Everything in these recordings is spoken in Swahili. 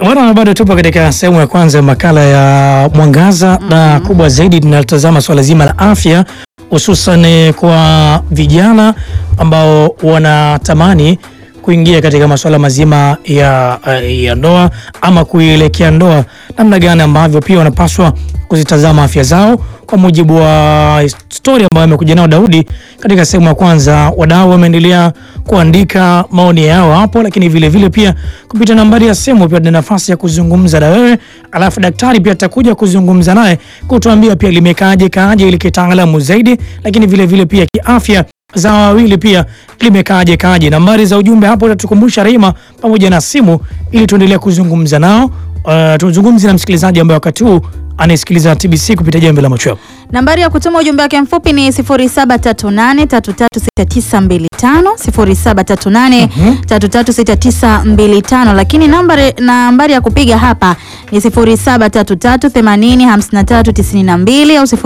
Bwana, bado tupo katika sehemu ya kwanza ya makala ya Mwangaza na kubwa zaidi tunalitazama swala zima la afya, hususan kwa vijana ambao wanatamani kuingia katika masuala mazima ya, ya ndoa ama kuielekea ndoa, namna gani ambavyo pia wanapaswa kuzitazama afya zao kwa mujibu wa stori ambayo amekuja nao Daudi katika sehemu ya kwanza. Wadau wameendelea kuandika maoni yao hapo, lakini vile vile pia kupitia nambari ya simu pia tuna nafasi ya kuzungumza na wewe, alafu daktari pia atakuja kuzungumza naye kutuambia pia limekaaje kaaje ili kitaalamu zaidi, lakini vile vile pia kiafya za wawili pia limekaaje kaaje. Nambari za ujumbe hapo utatukumbusha Rehema pamoja na simu ili tuendelee kuzungumza nao. Uh, tuzungumze na msikilizaji ambaye wakati huu anayesikiliza TBC kupitia Jamvi la Machweo. Nambari ya kutuma ujumbe wake mfupi ni 0738336925 0738336925, lakini nambari nambari ya kupiga hapa ni 0733805392 au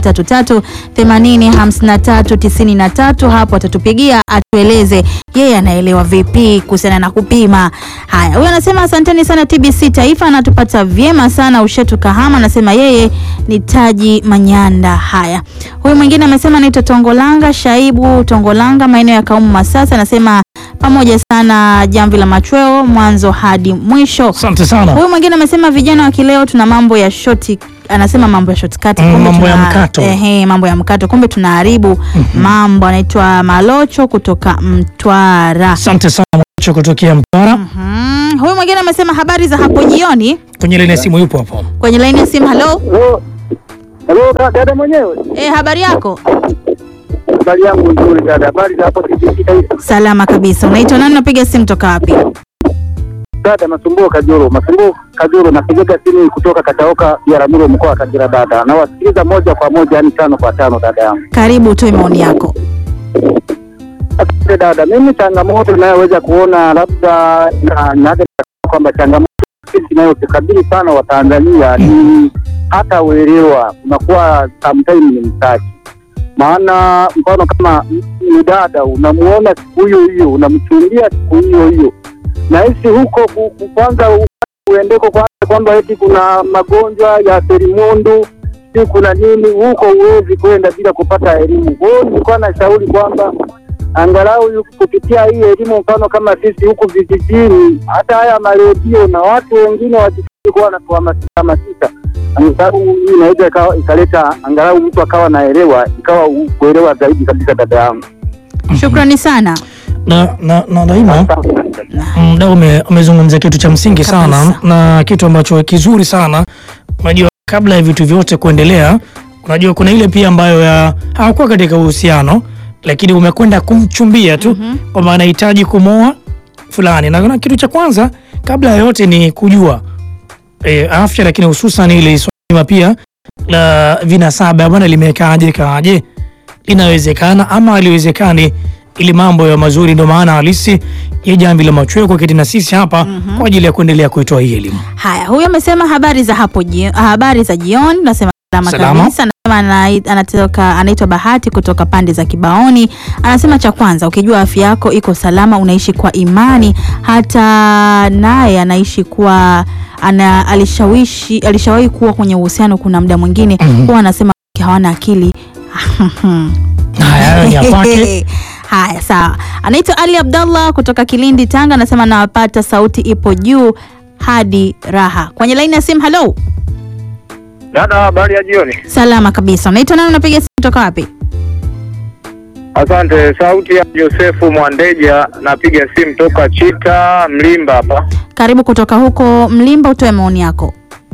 0733805393. Hapo atatupigia atueleze yeye anaelewa vipi kuhusiana na kupima haya. Huyu anasema asanteni sana TBC Taifa, anatupata vyema sana Ushetu Kahama, anasema yeye ni Taji Manyanda. Haya, huyu mwingine amesema anaitwa Tongolanga Shaibu Tongolanga, maeneo ya Kaumu Masasa, anasema pamoja sana Jamvi la Machweo mwanzo hadi mwisho. Asante sana. Huyu mwingine amesema vijana wa kileo tuna mambo ya shoti anasema mambo ya shortcut Mm, kumbe mambo ya tuna- mkato. ehe, mambo ya mkato kumbe tunaharibu mambo. Anaitwa Malocho kutoka Mtwara. Asante sana Mwacho kutokea Mtwara. Mhm. Huyu mwingine amesema habari za hapo jioni. Kwenye laini ya simu yupo hapo. Kwenye laini ya simu, halo Hello. Hello, da- dada mwenyewe. eh, habari yako? Habari yangu nzuri dada. Habari za hapo TBC Taifa. Salama kabisa. Unaitwa nani? Unapiga simu toka wapi? Dada Masumbuo Kajuru. Masumbuo Kajuru napiga simu kutoka Kataoka Biaramuro mkoa wa Kagera dada. Na wasikiliza moja kwa moja yani tano kwa tano dada yangu. Karibu utoe maoni yako. Asante dada. Mimi changamoto inayoweza kuona labda na na kwamba changamoto sisi inayotukabili sana Watanzania ni hata uelewa unakuwa sometimes ni mtaji. Maana mfano kama ni dada unamuona siku hiyo hiyo unamchumbia siku hiyo hiyo, na hisi huko ku- ku- kwanza u- uendeko kwanza kwamba eti kuna magonjwa ya selimundu si kuna nini huko, huwezi kwenda bila kupata elimu. Kwa hiyo nilikuwa nashauri kwamba angalau yu- kupitia hii elimu, mfano kama sisi huku vijijini, hata haya maredio na watu wengine wakifiki kuwa wanatuhamasisha, angalau hii inaweza ikawa- ikaleta angalau mtu akawa naelewa, ikawa u- kuelewa zaidi kabisa, dada yangu. Shukrani sana. Na na na daima Asante. mdau ume- umezungumzia kitu cha msingi sana Kabisa. na kitu ambacho kizuri sana. Unajua, kabla ya vitu vyote kuendelea, unajua kuna ile pia ambayo ya hawakuwa katika uhusiano, lakini umekwenda kumchumbia tu kwamba anahitaji kumwoa fulani, na kuna kitu cha kwanza kabla ya yote ni kujua e, afya, lakini hususan ile swala pia la vinasaba bwana, limekaaje kaaje, linawezekana ama haliwezekani, ili mambo ya mazuri. Ndio maana halisi ya Jamvi la Machweo kuketi na sisi hapa kwa ajili ya kuendelea kuitoa hii elimu. Haya, huyu amesema habari za hapo jio, habari za jioni. Nasema salama Salama. kabisa. Anasema anai- anatoka anaitwa Bahati kutoka pande za Kibaoni. Anasema cha kwanza, ukijua afya yako iko salama, unaishi kwa imani. Hata naye anaishi kwa ana alishawishi alishawahi kuwa kwenye uhusiano, kuna muda mwingine huwa anasema hawana akili Haya, hayo ni ya kwake. Haya, sawa. Anaitwa Ali Abdallah kutoka Kilindi, Tanga. Anasema nawapata, sauti ipo juu hadi raha. Kwenye laini ya simu, halo. Dada, habari ya jioni. Salama kabisa. Unaitwa nani? Unapiga simu kutoka wapi? Asante. Sauti ya Josefu Mwandeja, napiga simu toka Chita Mlimba hapa. Karibu kutoka huko Mlimba, utoe maoni yako.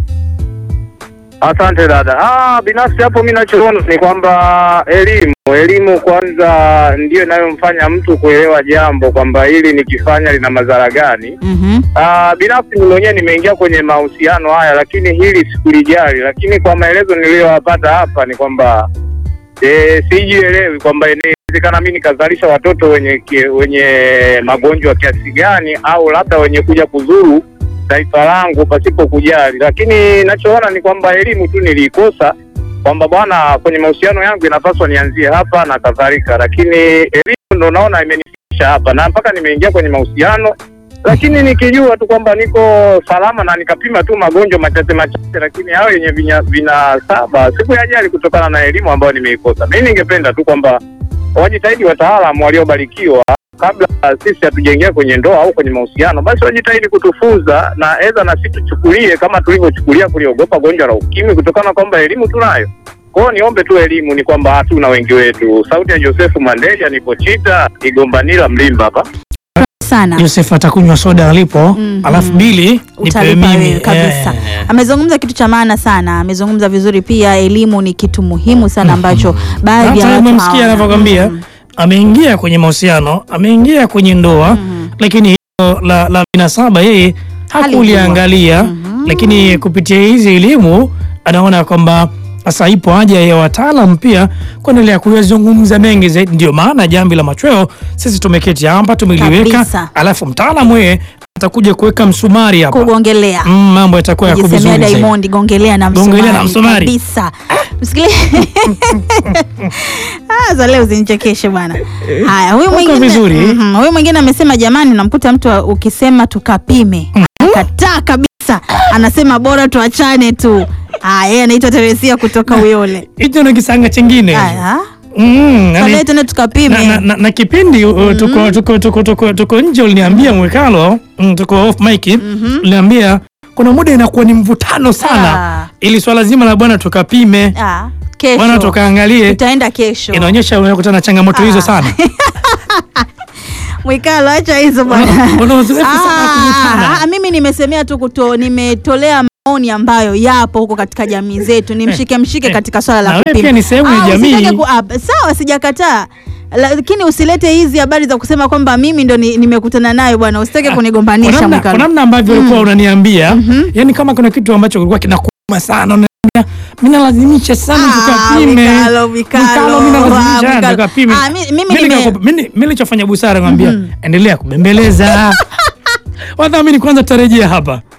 Asante dada. Ah, binafsi hapo mi nachoona ni kwamba elimu elimu kwanza ndiyo inayomfanya mtu kuelewa jambo kwamba hili nikifanya lina madhara gani. Mhm. Ah, binafsi mimi mwenyewe nimeingia kwenye mahusiano haya, lakini hili sikulijali, lakini kwa maelezo niliyoyapata hapa ni kwamba eh, sijielewi kwamba inawezekana mimi nikazalisha watoto wenye ki- wenye magonjwa kiasi gani, au labda wenye kuja kudhuru taifa langu pasipo kujali, lakini nachoona ni kwamba elimu tu niliikosa kwamba bwana, kwenye mahusiano yangu inapaswa nianzie hapa na kadhalika, lakini elimu ndo naona imenifikisha hapa na mpaka nimeingia kwenye mahusiano lakini nikijua tu kwamba niko salama na nikapima tu magonjwa machache machache, lakini hao yenye vinya- vinasaba sikuyajali kutokana na elimu ambayo nimeikosa. Mimi ningependa tu kwamba wajitahidi wataalamu waliobarikiwa kabla sisi hatujaingia kwenye ndoa au kwenye mahusiano, basi wajitahidi kutufunza na eza na sisi tuchukulie kama tulivyochukulia kuliogopa gonjwa la ukimwi, kutokana kwamba elimu tunayo. Kwa hiyo niombe tu elimu, ni kwamba hatuna wengi wetu. Sauti ya Josefu Mandeja, nipo Chita Igombanila Mlimba hapa. sana Joseph atakunywa soda alipo, Mhm. alafu bili nipe utalipa mimi wewe kabisa. Eh. Amezungumza kitu cha maana sana, amezungumza vizuri pia. Elimu ni kitu muhimu sana ambacho baadhi ya Hata watu umemsikia hawana. anavyokwambia, Mm. ameingia kwenye mahusiano, ameingia kwenye ndoa, lakini hilo la, la vinasaba yeye hakuliangalia, Mhm. lakini kupitia hizi elimu anaona kwamba sasa ipo haja ya wataalam pia kuendelea kuyazungumza mengi zaidi. Ndio maana jambi la machweo sisi tumeketi hapa tumeliweka, Kabisa. alafu mtaalamu yeye atakuja kuweka msumari hapa, kugongelea Mm, mambo yatakuwa yako kujisemea vizuri zaidi. Diamond gongelea na msumari, Gongelea na msumari. kabisa. Msikilize ah, za leo zinichekeshe bwana. Haya, huyu Uko mwingine vizuri. Mhm, huyu mwingine amesema jamani, unamkuta mtu wa- ukisema tukapime akataa kabisa, anasema bora tuachane tu. Ah, yeye anaitwa Teresia kutoka Uyole. Hicho ni kisanga chingine. Haya, Mm, yani- baadaye tena na, tukapime. na, na, na kipindi uh, tuko, tuko, tuko, tuko, tuko nje uliniambia mwekalo mm, tuko off mic uliniambia kuna muda inakuwa ni mvutano sana Ah. ili swala zima la bwana tukapime Ah, bwana kesho tukaangalie tutaenda kesho. inaonyesha unakutana na changamoto hizo sana Mwikalo, acha hizo bwana. Una uzoefu sana wa kuvutana. Ah, ah, mimi nimesemea tu kuto, nimetolea maoni ambayo yapo huko katika jamii zetu, ni mshike mshike eh. katika swala Na la wewe kupima. pia ni sehemu ya Ah, jamii. usitake ku- ah, sawa, sijakataa lakini usilete hizi habari za kusema kwamba mimi ndo ni- nimekutana nayo bwana, usitake Kwa kunigombanisha namna- kwa Mwikalo. namna ambavyo ulikuwa unaniambia yani kama kuna kitu ambacho kilikuwa kinakuuma sana unaniambia mimi nalazimisha sana Ah, tukapime Mikalo, Mikalo. Mikalo, mimi nalazimisha Ah, sana Mikalo. tukapime Ah, mi- mimi Mimi nime- nikakupa- mimi- mimi nilichofanya busara ngambia endelea kubembeleza wadhamini kwanza tutarejea hapa